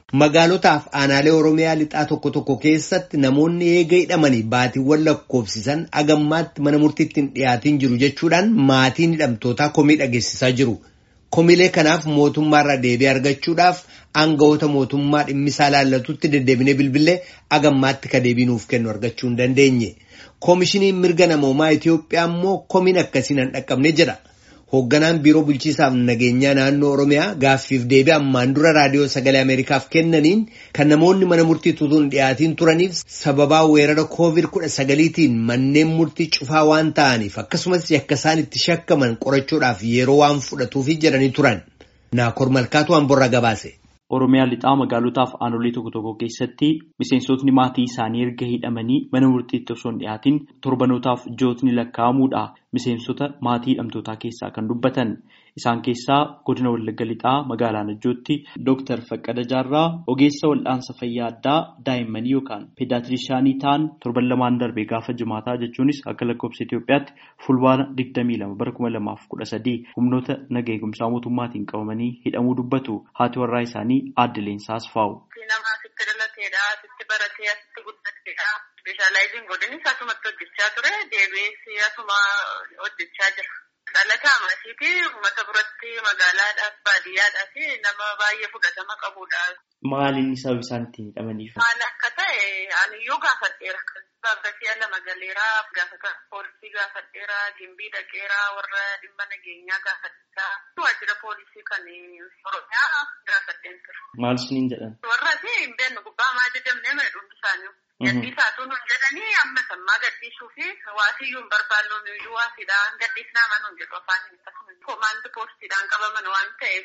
Magaalotaaf aanaalee Oromiyaa lixaa tokko tokko keessatti namoonni eega hidhamanii baatiiwwan lakkoofsisan agammaatti mana murtiitti hin dhiyaatin jiru jechuudhaan maatiin hidhamtootaa komii dhageessisaa jiru. Komiilee kanaaf mootummaarraa deebii argachuudhaaf aangawoota mootummaa dhimmisaa laallatutti deddeebinee bilbilee agammaatti ka deebii nuuf kennu argachuu hin dandeenye. Koomishiniin mirga namoomaa Itoophiyaa immoo komiin akkasiin hin dhaqqabne jedha. Hoogganaan biiroo bulchiisaaf nageenyaa naannoo Oromiyaa gaaffiif deebii ammaan dura raadiyoo sagalee Ameerikaaf kennaniin kan namoonni mana murtii tutuun dhiyaatiin turaniif sababaa weerara koovid kudha sagaliitiin manneen murtii cufaa waan ta'aniif akkasumas yakka isaan itti shakkaman qorachuudhaaf yeroo waan fudhatuufi jedhanii turan. Naakoor Malkaatu Amborraa gabaase. Oromiyaa lixaa magaalotaaf aanolee tokko tokko keessatti miseensotni maatii isaanii erga hidhamanii mana murtiitti osoo hin dhiyaatin torbanootaaf jootni lakkaa'amuudha. Miseensota maatii hidhamtootaa keessaa kan dubbatan isaan keessaa godina Wallagga lixaa magaalaa Najjootti Dooktar Faqqada Jaarraa ogeessa wal'aansa fayyaa addaa daa'immanii yookaan peedaaatirishaanii ta'an torban lamaan darbe gaafa jimaataa jechuunis akka lakkoofsa Itoophiyaatti fulbaana 22 bara 2013 humnoota naga eegumsaa mootummaatiin qabamanii hidhamuu dubbatu haati warraa isaanii aadde Leensaa Asfaa'u. Nama asitti dhalateedha, asitti baratee, asitti guddateedha. Speeshaalaayiziin godinni asumatti hojjechaa ture, deebi'ee asuma hojjechaa jira. Dhalataa masiitii uummata biratti magaalaadhaaf baadiyyaadhaaf nama baay'ee fudhatama qabudha. Maaliin sababa isaan ittiin hidhamaniif? Maal akka ta'e aniyyuu gaafadheera. Baabbatii lama galeeraa gaafata poolisii gaafadheeraa gimbii dhaqeeraa warra dhimma nageenyaa gaafadheeraa waajjira poolisii kan oromiyaa gaafadheen ture. Maal isiniin jedhan? Warra hin beeknu gubbaa maa jajjabnee mana dhuunfi isaanii. Gaddiisaatu nuun jedhanii amma sammaa gaddiisuu fi waasiyyuu hin barbaannu nuyyuu waasiidhaan gaddiisnaa manuun jedhu afaan hin akkasuma. Komaandi poostiidhaan qabaman waan ta'eef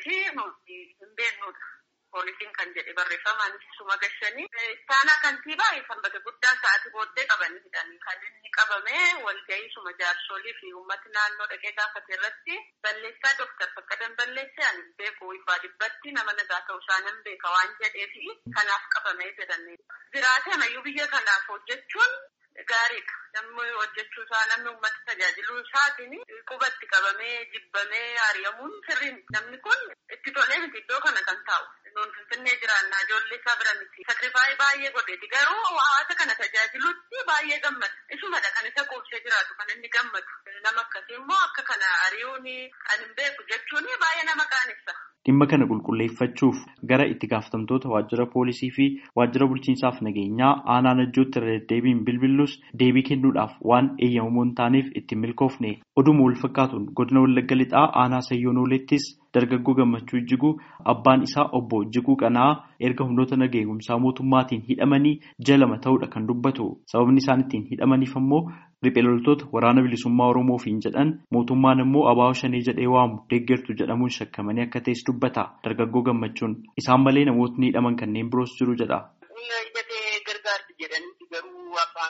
hin beeknudha. Poolisiin kan jedhe barreeffamaan suma gashanii. Istaanaa kantiibaa sanbata guddaa sa'aatii booddee qabanii hidhanii kan inni qabame walgahii suma jaarsolii fi uummati naannoo dhaqee gaafate irratti balleessaa Dooktar Faqqadan balleessee ani beeku ibbaa dhibbatti nama nagaa ta'uu isaa nan beeka waan jedhee fi kanaaf qabamee jedhanii. Jiraatee mayyuu biyya kanaaf hojjechuun gaariidha. Namni hojjechuu isaa namni uummata tajaajiluu isaatiin qubatti qabamee jibbamee ari'amuun sirriin namni kun itti tolee miti iddoo kana kan taa'u. Nuun finfinnee jiraannaa ijoollee isaa bira miti. Sakrifaayii baay'ee godheeti garuu hawaasa kana tajaajiluutti baay'ee gammada. Isumadha kan isa quubsee jiraatu kan inni gammadu. Nama akkasii immoo akka kana ari'uun kan hin beeku jechuun baay'ee nama qaanessa. Dhimma kana qulqulleeffachuuf gara itti gaafatamtoota waajjira poolisii fi waajjira bulchiinsaaf nageenyaa aanaa najjootti irra deddeebiin bilbillus deebii kennuudhaaf waan eeyyamamoo hin taaneef ittiin milkoofne. Oduma wal fakkaatuun godina Wallagga lixaa aanaa Sayyoonolettis dargaggoo gammachuu Ijjiguu abbaan isaa obbo Ijjiguu Qanaa erga humnoota naga eegumsaa mootummaatiin hidhamanii jalama ta'uudha kan dubbatu. Sababni isaan ittiin hidhamaniif ammoo riphee loltoota waraana bilisummaa Oromoofiin jedhan mootummaan immoo abaa'oo shanee jedhee waamu deeggartu jedhamuun shakkamanii akka ta'es dubbata. Dargaggoo gammachuun isaan malee namootni hidhaman kanneen biroos jiru jedha. gargaarti jedhanii garuu abbaan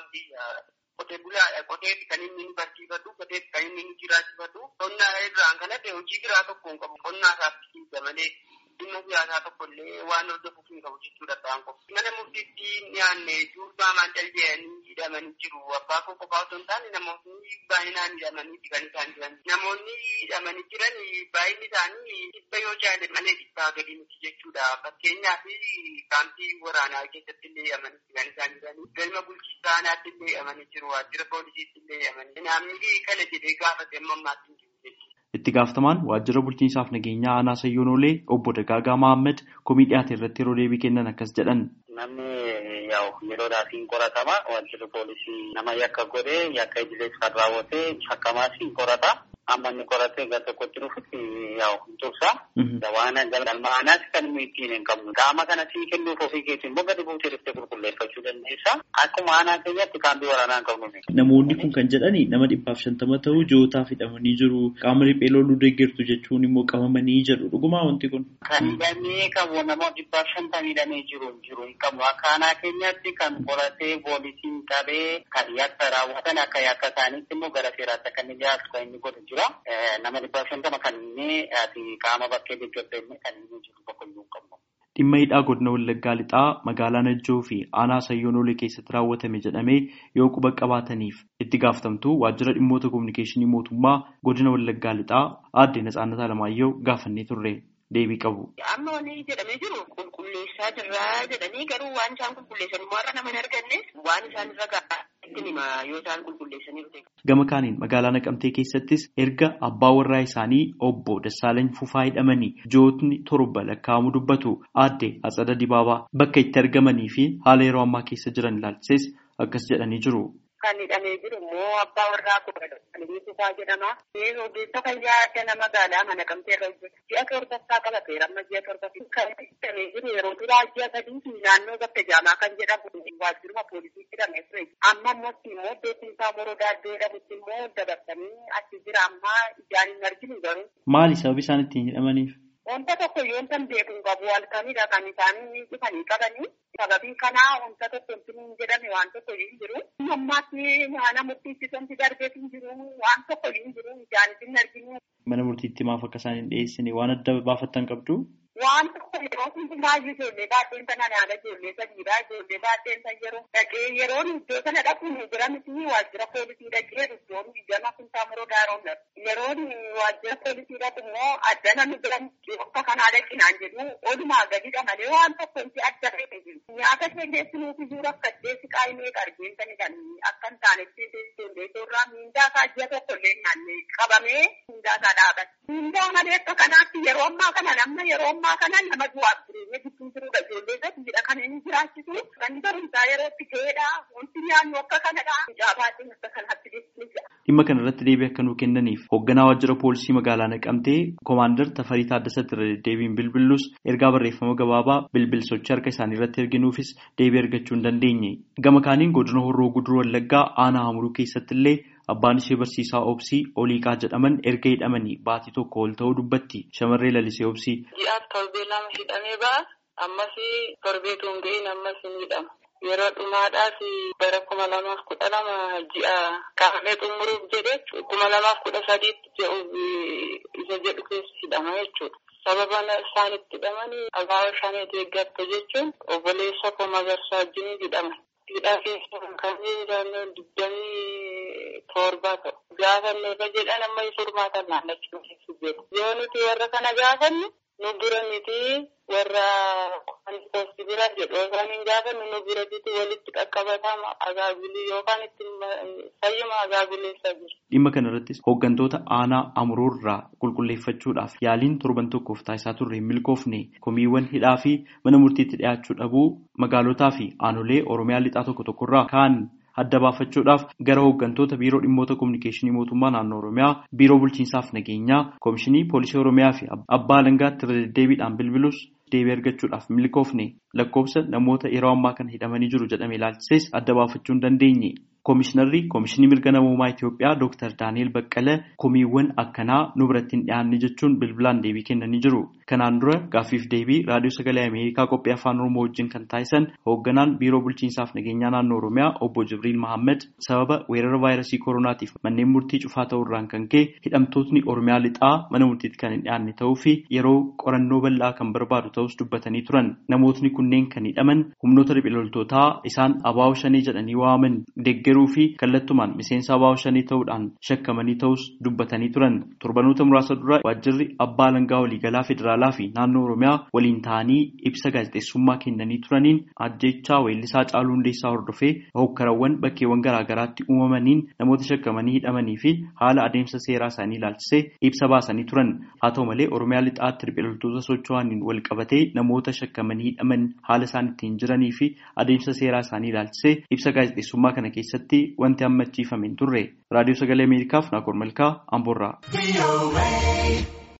qotee bulaadha. Qoteetti kan inni barsiifatu, qoteetti kan inni jiraachifatu. Qonnaa irraan kan hafe hojii biraa tokko hin qabu. Qonnaa isaatti hiika malee dhimma siyaasaa tokko illee waan hordofuuf hin qabu jechuudha ta'an qofa. Mana murtiitti dhiyaanne durbaa maandal jedhanii hidhamanii jiru. Abbaa koo qofaa otoo hin taane namoonni baay'inaan hidhamanii kan isaan jiran. Namoonni hidhamanii jiran baay'inni isaanii dhibba yoo caale malee dhibbaa gadi miti jechuudha. Fakkeenyaaf kaampii waraanaa keessatti illee hidhamanii kan isaan jiran. Galma bulchiinsa aanaatti illee hidhamanii jiru. Waajjira poolisiitti illee hidhamanii. Namni kana jedhee gaafate amma ammaatti hin jiru jechuudha. Itti gaafatamaan waajjira bulchiinsaaf nageenyaa aanaa Sayyoonolee obbo Dagaagaa Mahammad komii dhiyaate irratti yeroo deebii kennan akkas jedhan. Namni yaa'u yeroodhaatiin qoratama. Waajjirri poolisii nama yakka godhee yakka idilees kan raawwatee shakkamaas hin qorata. Amma inni qoratee gara tokkotti dhufutti yaa'u hin tursa. Waan galma aanaas kan inni ittiin hin qabnu. Qaama kana sii kennuuf ofii keetiin immoo gadi buutee dhuftee qulqulleeffachuu dandeessa. Akkuma aanaa keenyatti kaampii waraanaa hin qabnu. Namoonni kun kan jedhani nama dhibbaaf shantama ta'u ji'ootaaf hidhamanii jiru. Qaama riphee loluu deeggartu jechuun immoo qabamanii jedhu. Dhugumaa wanti kun. Kan hidhamee qabu nama dhibbaaf shantamii hidhamee jiru jiru hin qabnu. Akka aanaa keenyatti kan qoratee poolisiin qabee kan yakka raawwatan akka yakka isaaniitti immoo gara seeraatti akka inni dhiyaatu kan inni godhu jira. Nama dhibbaaf shantama kan inni qaama bakkee deeggartee kan inni jiru tokko iyyuu hin qabnu. Dhimma hidhaa godina Wallaggaa lixaa magaalaa Najjoo fi aanaa Sayyoonolee keessatti raawwatame jedhamee yoo quba qabaataniif itti gaafatamtuu waajjira dhimmoota kominikeeshinii mootummaa godina Wallaggaa lixaa aadde Natsaannat Alamaayyoo gaafannee turre. deebii qabu. Amma wanni jedhamee jiru qulqulleessaa jirraa jedhanii garuu waan isaan qulqulleessan immoo har'a nama hin arganne waan isaan irra gahaa ittiin hima yoo isaan qulqulleessanii Gama kaaniin magaalaa Naqamtee keessattis erga abbaa warraa isaanii obbo Dassaalany Fufaa hidhamanii jootni torba lakkaa'amu dubbatu aadde Atsada Dibaabaa bakka itti argamanii fi haala yeroo ammaa keessa jiran ilaalchises akkas jedhanii jiru. Kan hidhamee jiru immoo abbaa warraa Dassaalany Fufaa jedhama. Ogeessa fayyaa adda magaalaa mana Naqamtee irra hojjetu. Ji'a torbaffaaa qabateera amma ji'a torbaffaa kan hidhamee jiru yeroo duraa ji'a sadii fi naannoo bakka jaamaa kan jedhamu waajjiruma poolisii hidhamee ture. Amma ammoo immoo beekumsaa morodaa iddoo jedhamutti immoo dabarsanii achi jira amma ijaan hin arginu garuu. Maali sababi isaan ittiin hidhamaniif? Wanta tokko yoo tan beeku qabu halkanidha kan isaan dhufanii qabanii. Sababii kanaa wanta tokko hin jedhame waan tokko hin jiru. Ammaatti mana murtiitti darbee hin jiru waan tokko hin jiru ijaan hin arginu. Mana murtiitti maaf akka isaan hin dhiyeessine waan adda baafattan qabdu? Waan tokko yeroo hundumaa ijoollee baay'een sana yaada ijoollee sadiidha. Ijoollee baay'een sana yeroo dhaqee yeroon iddoo sana dhaquun jira miti waajjira poolisii dhaqee iddoon ijama kuntaa muroo daaroon yeroon waajjira poolisii dhaqu immoo adda namni bira akka kanaa dhaqinaan jedhu olumaa gadidha malee waan tokko inti adda ta'e jiru. Nyaata ishee geessinuuf iyyuu rakkatee siqaa himee qarqeensani kan akka hin taanetti ijoollee irraa miindaa isaa ji'a tokko illee nyaanne qabamee miindaa isaa dhaabate. Miindaa malee akka kanaatti yeroo ammaa kana namna yeroo ammaa ammaa kana nama du'aaf jireenya gidduu jirudha. Ijoollee sadiidha kan inni jiraachisu. Kan barumsaa yerootti ga'eedha. Wanti nyaannu akka kanadha. Jaabaatiin akka kanaatti jechuudha. Dhimma kana irratti deebii akka nuu kennaniif hoogganaa waajjira poolisii magaalaa Naqamtee Koomaandar Tafarii Taaddasatti irra deddeebiin bilbillus ergaa barreeffama gabaabaa bilbilsochi harka isaanii irratti erginuufis deebii argachuu hin dandeenye. Gama kaaniin godina Horroo Guduruu Wallaggaa aanaa Hamuruu keessatti illee Abbaan ishee barsiisaa Obsii Oliiqaa jedhaman erga hidhamanii baatii tokko ol ta'uu dubbatti. Shamarree lalisee Obsii. Ji'aaf torbee lama hidhamee ba'a. Ammas torbee tun ga'in ammas hin hidhama. Yeroo dhumaadhaaf bara kuma lamaaf kudha lama ji'a kaafamee xumuruuf jedhe kuma lamaaf kudha sadiitti jedhuuf isa jedhu keessa hidhama jechuudha. Sababa isaan itti hidhamanii abaaboo shaneetii eeggatte jechuun obboleessa koo magarsaa wajjin hidhaman. Hidhaa keessa kan jiran digdamii torba ta'u. Gaafanne irra jedhan amma furmaatan naannachuu keessa jiru. Yoo nuti warra kana gaafannu nu bira miti warra poosti bira jedhu yookaan hin gaafannu nu bira miti walitti qaqqabatama agaabilii yookaan itti fayyuma agaabileessaa jiru. Dhimma kana irrattis hooggantoota aanaa amuruurraa qulqulleeffachuudhaaf yaaliin torban tokkoof taasisaa turre hin milkoofne komiiwwan hidhaa fi mana murtiitti dhiyaachuu dhabuu magaalotaa fi aanolee oromiyaa lixaa tokko tokkorraa kaan adda baafachuudhaaf gara hooggantoota biiroo dhimmoota kominikeeshinii mootummaa naannoo oromiyaa biiroo bulchiinsaaf nageenyaa koomishinii poolisii oromiyaa fi abbaa alangaatti irra deddeebiidhaan bilbilus deebii argachuudhaaf milkoofne lakkoofsa namoota yeroo ammaa kana hidhamanii jiru jedhame ilaalchises adda baafachuu hin dandeenye. Koomishinarri Koomishinii Mirga Namoomaa Itoophiyaa Dr. Daani'el Baqqalee komiiwwan akkanaa nu biratti hin dhiyaanne jechuun bilbilaan deebii kennanii jiru. Kanaan dura gaaffiif deebii raadiyoo sagalee Ameerikaa qophii afaan Oromoo wajjin kan taasisan hoogganaan biiroo bulchiinsaaf nageenyaa naannoo Oromiyaa obbo Jibriil Mahammad sababa weerara vaayirasii koronaatiif manneen murtii cufaa ta'uurraan kan ka'e hidhamtootni Oromiyaa lixaa mana murtiitti kan hin dhiyaanne ta'uu fi yeroo qorannoo bal'aa kan barbaadu ta'us dubbatanii turan. Namootni kunneen kan hidhaman humnoota riphiloltootaa isaan abaa'oo shanii jedhanii waaman deeggaruu fi kallattumaan miseensa abaa'oo shanii ta'uudhaan shakkamanii ta'us dubbatanii turan. Torbanoota muraasa dura waajjirri abbaa alangaa waliigalaa federaalaa fi naannoo Oromiyaa waliin ta'anii ibsa gaazexeessummaa kennanii turaniin ajjechaa weellisaa Caaluu Hundeessaa hordofee hokkarawwan bakkeewwan garaagaraatti uumamaniin namoota shakkamanii hidhamanii fi haala adeemsa seeraa isaanii ilaalchisee ibsa baasanii turan. Haa ta'u malee Oromiyaa lixaatti riphiloltoota socho'aniin wal qabatee namoota shakkamanii hidhaman haala isaan ittiin jiranii fi adeemsa seeraa isaanii ilaalchisee ibsa gaazexeessummaa kana keessatti wanti hammachiifame hin turre. Raadiyoo Sagalee Ameerikaaf Naakoor Malkaa Amboorraa.